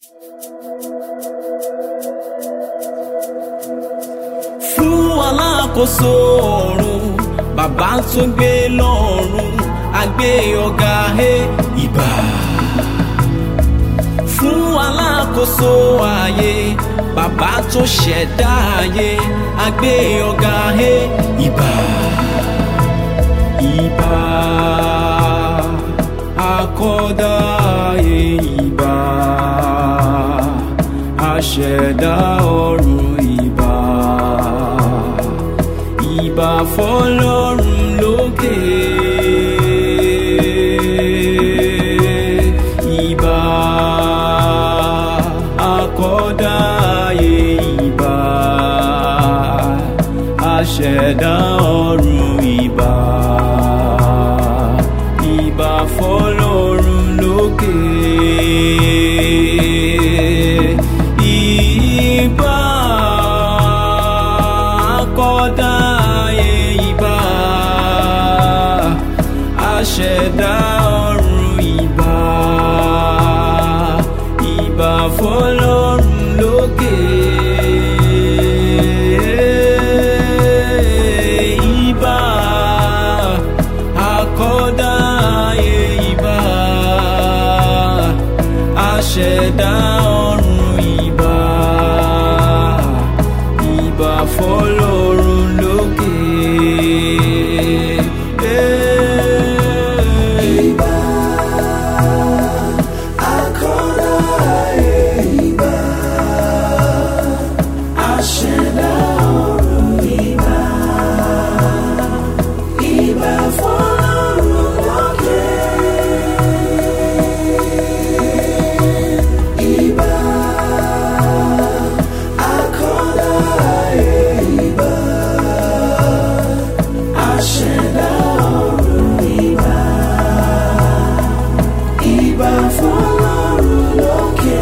fún alákòóso ọ̀run bàbá tó gbé lọ́run àgbé ọ̀gá ẹ ìbà fún alákòóso ayé bàbá tó ṣẹ̀dá ayé àgbé ọ̀gá ẹ ìbà ìbà akọ́dá ayé ìbà aṣẹ̀dá ọ̀run ìbà ìbà fọlọ́run lókè. Ìbà akọ́dá ayé ìbà aṣẹ̀dá ọ̀run ìbà ìbà fọlọ́run lókè. Ìbà akọ́dá ayé ìbà aṣẹ̀dá ọ̀run ìbà ìbà fọlọ́run lókè. Ìbà akọ́dá ayé ìbà aṣẹ̀dá ọ̀run ìbà ìbà fọlọ́run lókè. Ìbà akọ́dá ayé ìbà aṣẹ̀dá ọ̀run ìbà ìbà fọlọ́run lókè. Ìbà akọ́dá ayé ìbà aṣẹ̀dá ọ̀run ìbà ìbà fọlọ́run lókè.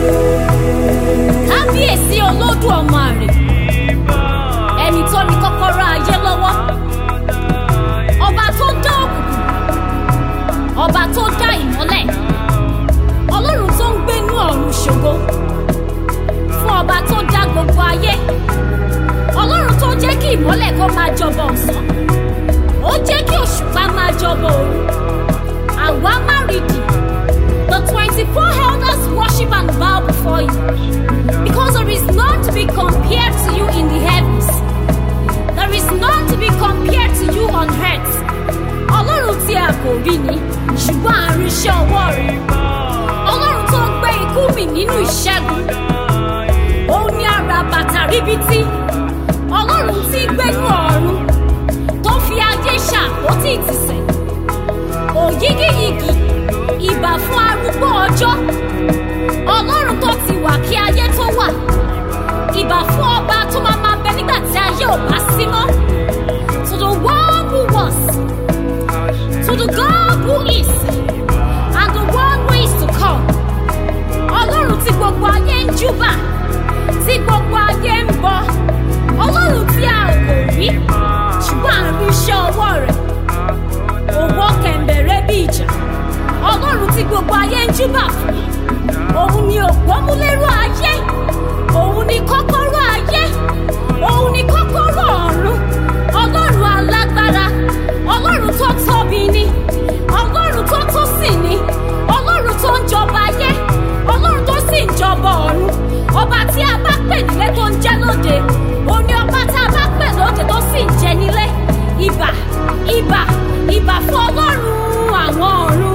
kábíyèsí olódù ọmọ rẹ̀ ẹni tó ní kọ́kọ́rọ́ ayé lọ́wọ́ ọba tó dá òkùnkùn ọba tó dá ìmọ́lẹ̀ ọlọ́run tó ń gbénú ọ̀run ṣògo fún ọba tó dá gbogbo ayé ọlọ́run tó jẹ́ kí ìmọ́lẹ̀ kó máa jọba ọ̀sán ó jẹ́ kí òṣùpá máa jọba òru àwa má rí di the twenty-four elders worship and bow before you because there is none to be compared to you in the heavens there is none to be compared to you on earth ọlọ́run tí a kò rí ni ṣùgbọ́n à ń rí iṣẹ́ ọwọ́ rẹ̀ ọlọ́run tó ń gbé ikú mì nínú ìṣẹ́gun òun ni ara bàtà ríbití ọlọ́run tí gbénú ọ̀run tó fi ajé ṣàpótí ìtìsẹ̀ òyígíyigì ìbà fún arúgbó ọjọ́ ọlọ́run tó ti wà kí ayé tó wà ìbà fún ọba tó máa máa bẹ nígbà tí ayé ò bá sí mọ́ to the one who was to the God who is and the one who is to come ọlọ́run tí gbogbo ayé ń júbà tí gbogbo ayé ń bọ ọlọ́run tí a ò kò rí ṣùgbọ́n à ń rí iṣẹ́ ọwọ́ rẹ̀ òwò kẹ̀m̀bẹ̀rẹ̀ bí ìjà ọlọ́run tí gbogbo ayé ń júbà fún òun ni òpómúlérò ayé òun ni kọ́kọ́rọ́ ayé òun ni kọ́kọ́rọ́ ọ̀run ọlọ́run alágbára ọlọ́run tó tóbi ni ọlọ́run tó tó sì ni ọlọ́run tó ń jọba ayé ọlọ́run tó sì ń jọba ọ̀run ọba tí a bá pè nílé tó ń jẹ́ lóde òun ni ọba tá a bá pè lóde tó sì ń jẹ nílé ìbà ìbà ìbà fún ọlọ́run àwọn ọ̀run.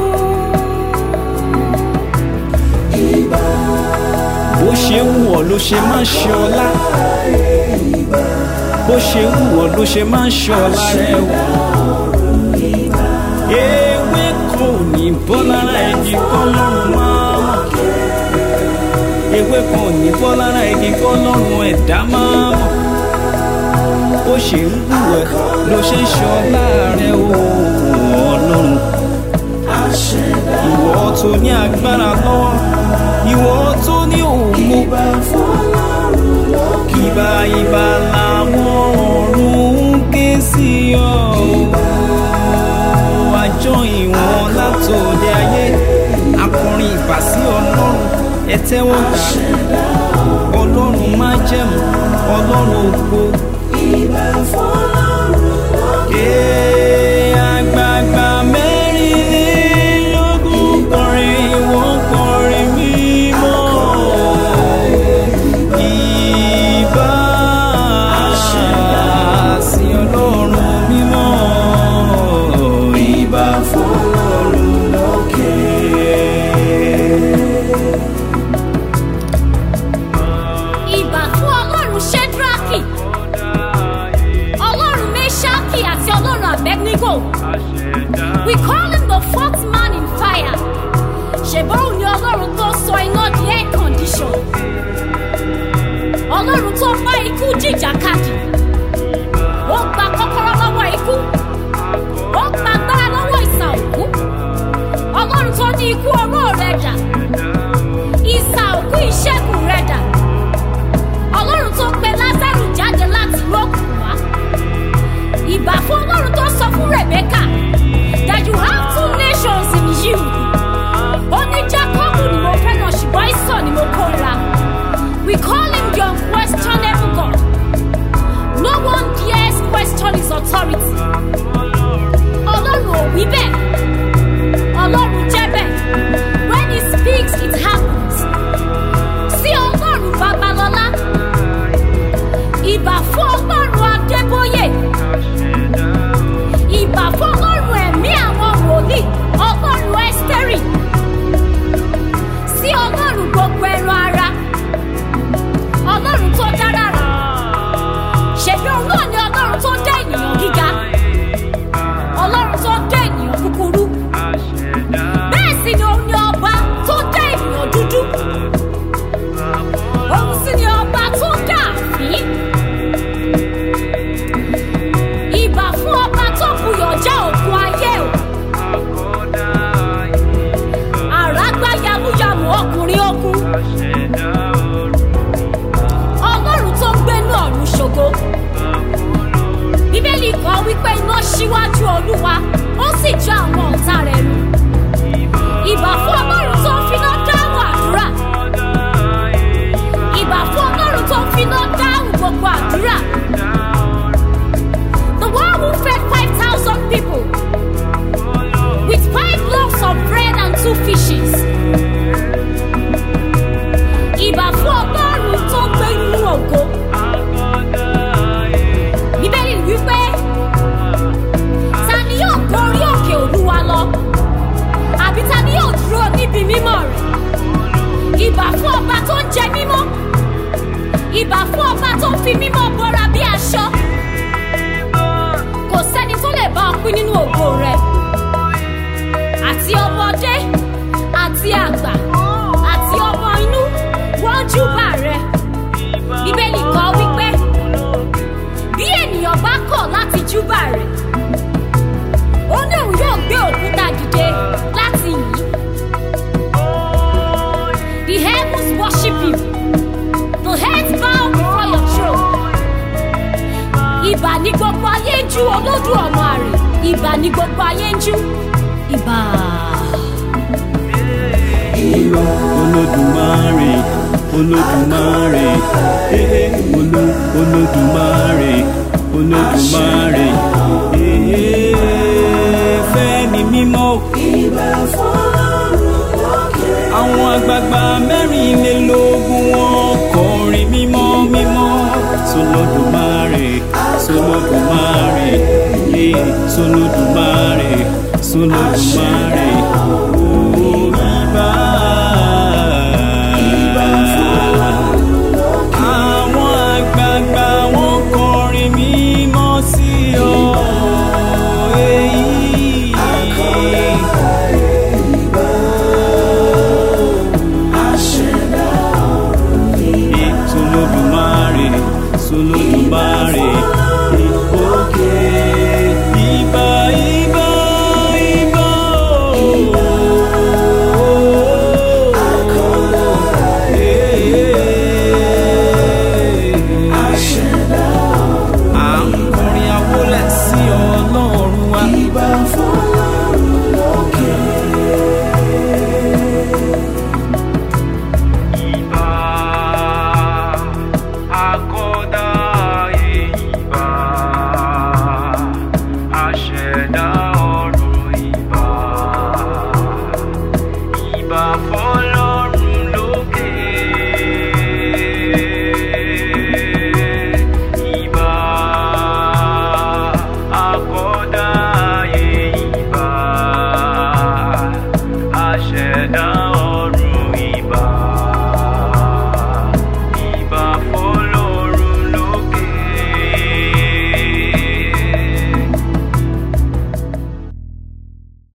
bó ṣe ń wọ̀ ló ṣe máa ń ṣe ọlá bó ṣe ń wọ̀ ló ṣe máa ń ṣe ọlá rẹ o. ewé kò ní bọ́ lára igi kọ́ lọ́rùn máa mọ̀ ewé kan ò ní bọ́ lára igi kọ́ lọ́rùn ẹ̀dá máa mọ̀ bó ṣe ń wù ẹ́ ló ṣe ń ṣe ọlá rẹ o ọlọ́run ìwọ tó ní agbára lọ́wọ́ ìwọ tó ní ògo ìbà ìbà làwọn ọ̀run ń ké sí ọ àjọ ìwọ̀n látòde ayé akọrin ìbà sí ọlọ́run ẹ tẹ́wọ́ gbà ọlọ́run máa jẹ̀mú ọlọ́run ògo. Ee, àgbààgbà mẹ́rìnlélógún kọrin wọ́n kọrin mímọ́. Ìbà sí ọlọ́run mímọ́. Ìbà fọlọ́run lókè. ìbà fún ọlọ́run ṣẹ́dúrákì ọlọ́run mẹ́ṣákì àti ọlọ́run abednego we call him the fourth man in fire ṣèbọ́n ni ọlọ́run tó sọ iná di air condition ọlọ́run tó bá ikú jìjàkadì ó gba kọ́kọ́rọ́ lọ́wọ́ ikú ó gba agbára lọ́wọ́ ìsà òkú ọlọ́run tó ní ikú oró rẹ̀ dà ìsà òkú ìṣẹ́gun rẹ̀ dà ọlọ́run tó pe lázaro jáde láti inú òkùnkùn wá ìbà fún ọlọ́run tó sọ fún rebecca that you have two nations in you ó ní jacob ni mo fẹ́ràn ṣùgbọ́n ìsọ̀ ni mo kóra we call him the unquestionable god no one dares question his authority ọlọ́run ò wí bẹ́ẹ̀ ọlọ́run jẹ́ bẹ́ẹ̀ when he speaks it happens sí ọlọ́run babalọ́lá ìbà fún ọlọ́run adébóyè ìbà fún ọlọ́run ẹ̀mí àwọn wòlíì ọlọ́run ẹ́sítẹ́rì sí ọlọ́run gbogbo ẹran ara ọlọ́run tó dára rà ṣèbí òun náà ni ọlọ́run tó dá ènìyàn gíga ọlọ́run tó dá ènìyàn kúkúrú bẹ́ẹ̀ sì ni òun ni ọba tó dá ènìyàn dúdú òun sì ni ọba tó dá àfín ìbà fún ọba tó buyọ̀ já òkun ayé o àràgbá yamuyamu ọkùnrin ogun ọlọ́run tó ń gbénú ọ̀run ṣògo bíbélì kan wípé iná síwájú olúwa ó sì já àwọn ọ̀tá rẹ̀ nù ìbà fún ọlọ́run tó ń finá dáhùn àdúrà ìbà fún ọlọ́run tó ń finá dáhùn gbogbo àdúrà the one who fed five thousand people with five loaves of bread and two fishes ìbà fún ọlọ́run tó ń gbé inú ògo bíbélì wípé ta ni yóò gorí òkè olúwa lọ àbí ta ni yóò dúró níbi mímọ́ rẹ̀ ìbà fún ọba tó ń jẹ mímọ́ ìbà fún ọba tó ń fi mímọ́ bọ́ra bí aṣọ kò sẹ́ni tó lè bá ọ pín nínú ògo rẹ̀ àti ọmọdé àti àgbà àti ọmọ inú wọ́n júbà rẹ̀ bíbélì kọ́ wípé bí ènìyàn bá kọ̀ láti júbà rẹ̀ ó ní òun yóò gbé òkúta dìde láti yìn ín. The heavens worship you. The heads bow before your throne. Ìbà ní gbogbo ayé ń jú olódù ọmọ àrè. Ìbà ní gbogbo ayé ń jú. Ìbà. olódùmarè olódùmarè ee olú olódùmarè olódùmarè ee fẹ́mi mímọ́ àwọn àgbààgbà mẹ́rìnlélógún wọn kọrin mímọ́ mímọ́ sọlọ́dùmarè sọlọ́dùmarè ee sọlọ́dùmarè sọlọ́dùmarè